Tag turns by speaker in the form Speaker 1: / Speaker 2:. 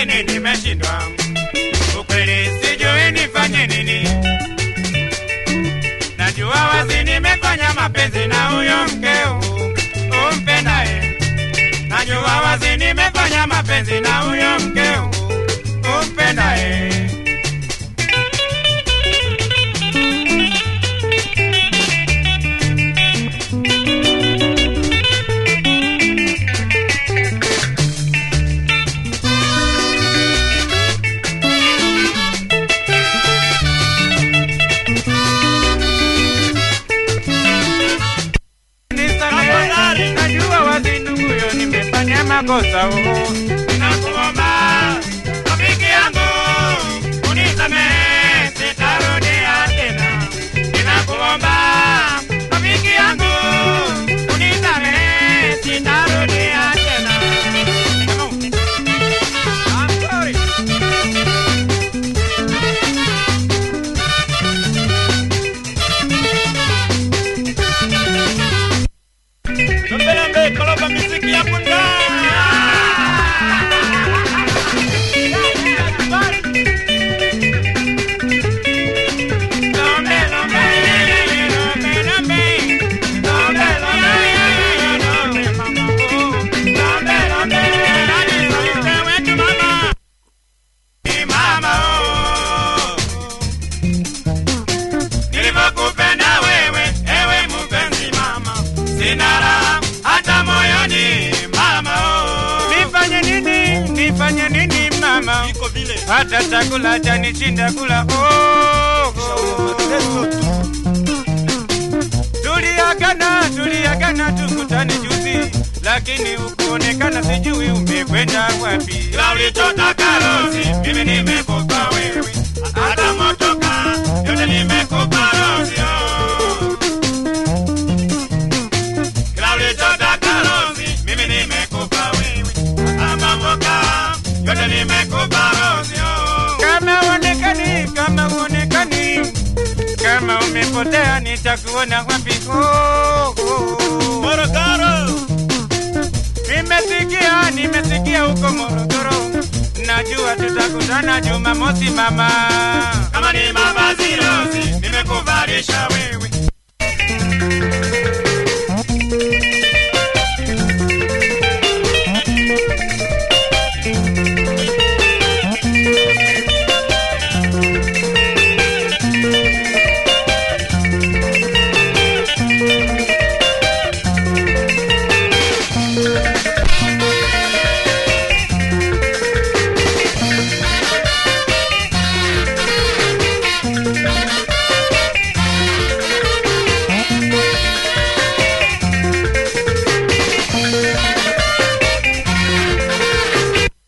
Speaker 1: lakini nimeshindwa. Ukweli sijui nifanye nini. Najua wazi nimefanya mapenzi na huyo mkeo umpendaye. Najua wazi nimefanya mapenzi na huyo mkeo umpendaye. Nisamehe, najua wazi nduguyo nimefanya makosa oh. Nakuomba rafiki yangu unisamehe, sitarudia tena. Ninakuomba rafiki yangu unisamehe, sitarudia tena. I'm sorry. Lambe lambe koloba miziki ya bunda. Lambe lambe, lambe lambe. Lambe lambe, lambe mama oh. Lambe lambe, nani sauti wetu mama. Ni mama oh. Nilivyokupenda wewe, ewe mpenzi mama, sina raha hata moyoni mama. Oh. Nifanye nini? Nifanye nini mama?
Speaker 2: iko vile
Speaker 1: Hata chakula chanishinda kula. Oh, oh. Tuliagana, tuliagana tukutane juzi, lakini ukuonekana, sijui umekwenda wapi. Ila ulichotaka Rozi, mimi nimekupa wewe, hata motoka yote nimekupa Rozi. Oh. Kila ulichotaka Rozi, mimi nimekupa wewe, hata motoka yote nimekupa Rozi. Oh. Kama uonekani, kama uonekani kama umepotea nitakuona wapi? Oh, oh.
Speaker 2: Morogoro
Speaker 1: Nimesikia, nimesikia huko Morogoro, najua tutakutana Jumamosi mama. Kama ni mavazi Rozi, nimekuvalisha